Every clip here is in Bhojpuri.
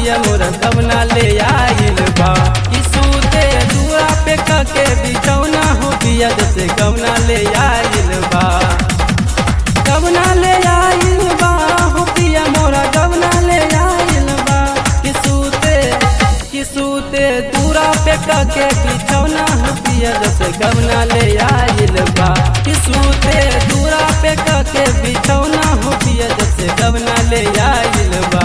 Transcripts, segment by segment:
पिया मोरा गवना ले आइल बा कि सूते दुआ पे कके बिछौना हो पिया जैसे गवना ले आइल बा गवना ले आइल बा हो पिया मोरा गवना ले आइल बा कि सूते कि सूते दूरा पे कके बिछौना हो पिया जैसे गवना ले आइल बा कि सूते दूरा पे कके बिछौना हो पिया जैसे गवना ले आइल बा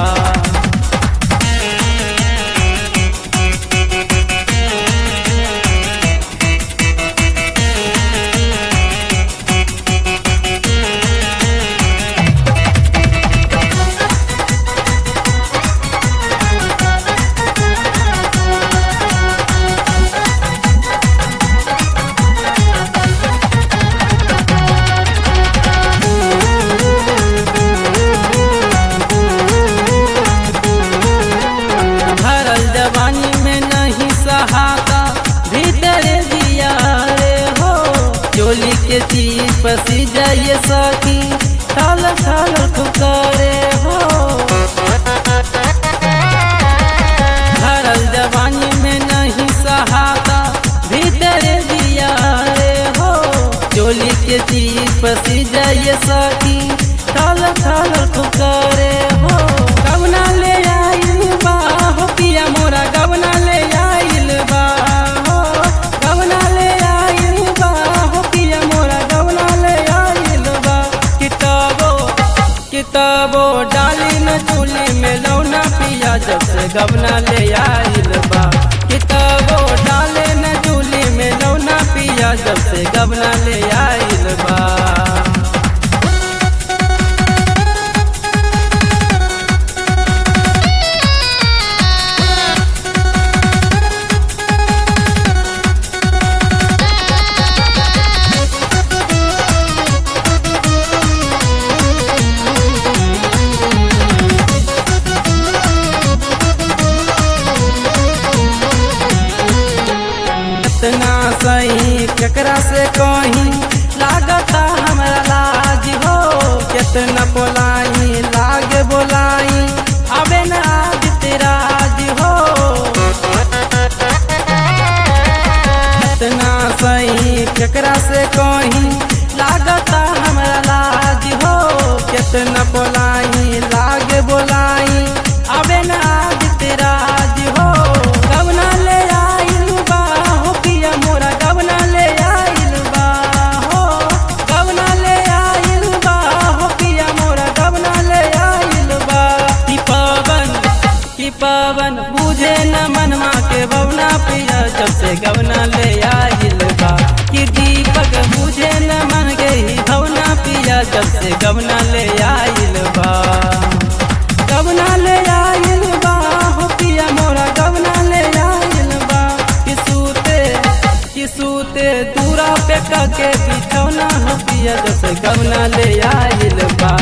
भरल जवानी में नहीं सहाता भीतर दिया रे हो चोली के चीज पसी जाइए सकी ठाल ठाल ठुकरे हो भरल जवानी में नहीं सहाता भीतर दिया रे हो चोली के चीज पसी जाइए सकी ठाल ठाल ठुकरे हो गवना ले आइल बा हो पिया मोरा गवना ले आइल बा हो गवना ले आइल बा हो पिया मोरा गवना ले आइल बा किताबो किताबो डाली न चूली में लौना पिया जब से गवना ले आइल बा किताबो डाले न चूली में लौना पिया जब से गवना ले आइल बा इतना सही केकरा से कहीं लागता हमरा लाज हो कितना बोलाई लागे बोलाई अबे न आज तेराज हो इतना सही केकरा से कहीं लागता हमरा लाज हो कितना बोलाई लागे बोलाई अबे न आज तेराज हो गवना ले आइल बा हो पिया मोरा गवना ले आइल बा हो गवना ले आइल बा हो पिया मोरा गवना ले आइल बा कि पवन कि पवन बुझे न मनवा के बवना पिया जब से गवना ले आइल बा कि दीपक बुझे न मन के ही भवना पिया जब से गवना ले आइल बा गवना ले आइल बा हो पिया मोरा गवना ले आइल बा कि सूते कि सूते दूरा पे कके बिछौना हो पिया जैसे गवना ले आइल बा